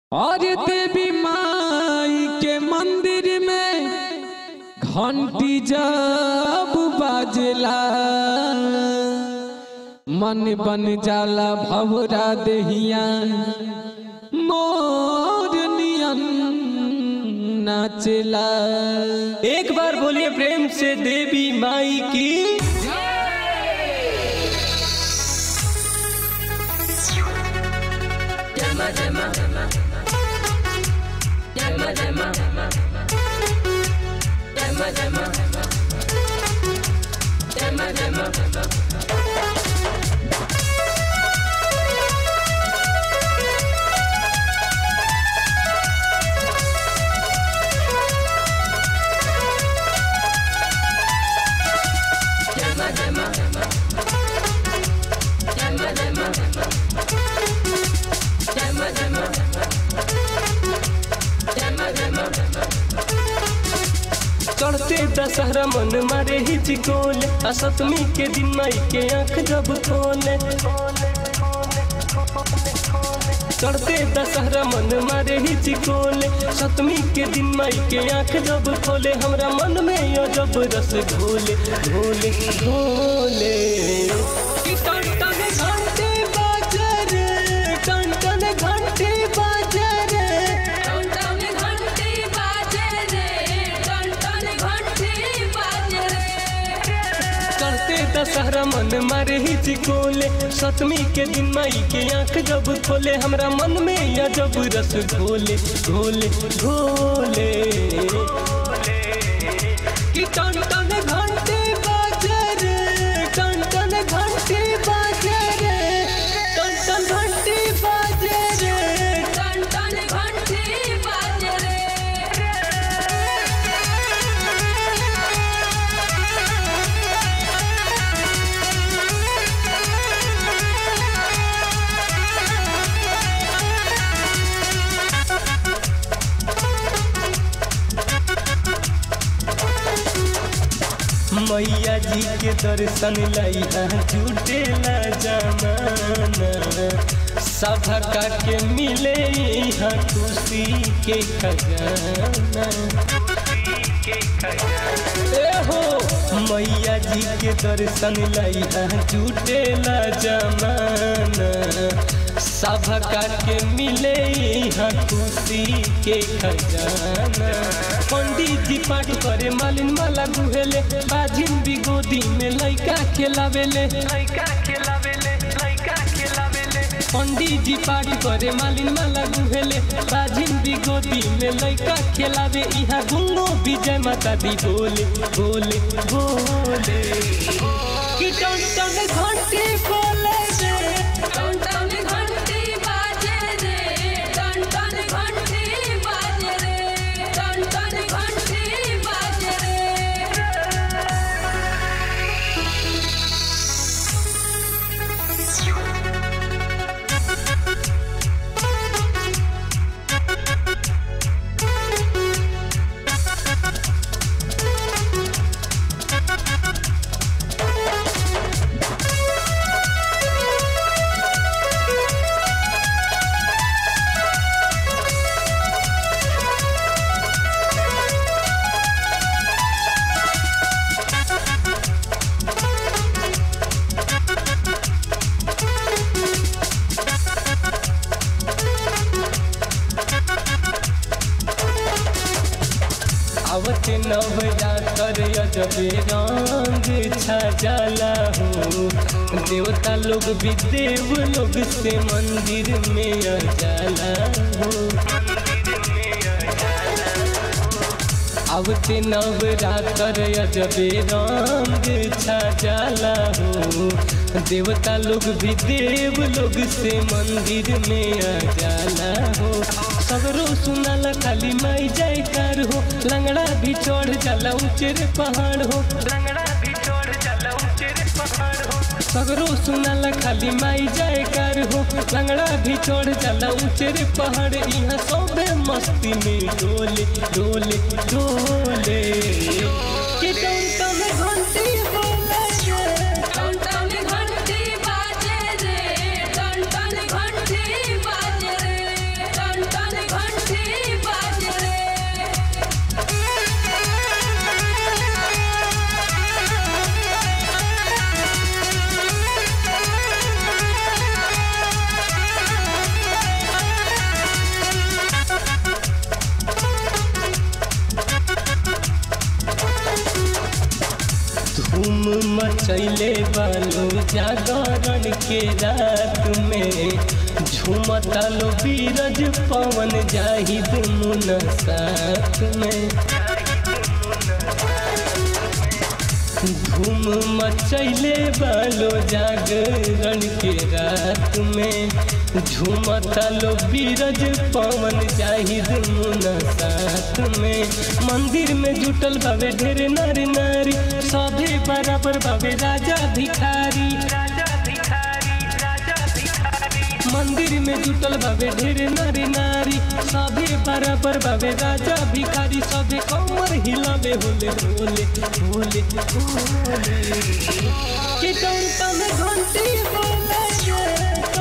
और देवी माई के मंदिर में घंटी जब बाजला मन बन जाला भवरा दहिया मोर नियन नाचला एक बार बोलिए प्रेम से देवी माई की चढ़ते दशहरा मन मारे हिचकोल आ सतमी के दिन माई के आंख जब खोले चढ़ते दशहरा मन मारे हिचकोल सतमी के दिन माई के आंख जब खोले हमरा मन में यो जब रस घोले घोले घोले कि टन टन घंटे बाजे रे टन टन घंटे बाजे रे टन घंटी बाजे रे टन टन घंटी बाजे रे करते दशहरा मन मारे हिचकोले सतमी के दिन माई के आंख जब खोले हमरा मन में या जब रस घोले घोले घोले कि टन टन घंटे बाजे रे टन टन घंटे बाजे रे टन टन घंटे बाजे रे टन टन घंटी बाजे रे मैया जी के दर्शन लैया जुटेला जमाना सभका के मिले यहाँ खुशी के खजाना ए हो मैया जी के दर्शन लैया जुटेला जमाना सभका के मिले यहाँ खुशी के खजाना पंडित जी पाठ करे मालिन माला गुहेले बाजिन भी गोदी में लइका खेलावेले लइका खेलावेले लइका खेलावेले पंडित जी पाठ करे मालिन माला गुहेले बाजिन भी गोदी में लइका खेलावे यहाँ गुंगो विजय माता दी बोले बोले बोले कि टन टन घंटी बोले रे टन टन घंटी बाजे रे टन टन घंटी बाजे रे टन टन घंटी बाजे रे आवत नवरातर अजबे रंग छा जाला हो देवता लोग भी देव लोग से मंदिर में आ जाला हो आवते नवरातर अजबे रंग छा जाला हो देवता लोग भी देव लोग से मंदिर में आ जाला हो सगरो सुनाला खाली माई जयकार हो लंगड़ा भी चढ़ जाला ऊंचे रे पहाड़ हो लंगड़ा भी चढ़ जाला ऊंचे रे पहाड़ हो सगरो सुनाला खाली माई जयकार हो लंगड़ा भी चढ़ जाला ऊंचे रे पहाड़ यहाँ सबे मस्ती में डोले डोले डोले कि टन टन घंटी बोले रे टन टन घंटी बाजे रे टन टन घंटी बाजे रे टन टन मचैले बालो जागरण के रात में झूमता लो बीरज पवन जाहिद मुन साथ में धूम मचैले बालो जागरण के रात में झूमता लो बीरज पवन जाहिद मुन साथ में मंदिर में जुटल बाबे ढेर नारी नारी सभे बराबर बाबे राजा भिखारी मंदिर में जुटल बाबे ढेर नारी नारी सभे बराबर बाबे राजा भिखारी सभे कमर हिलावे होले होले होले होले कि टन टन घंटी बोले रे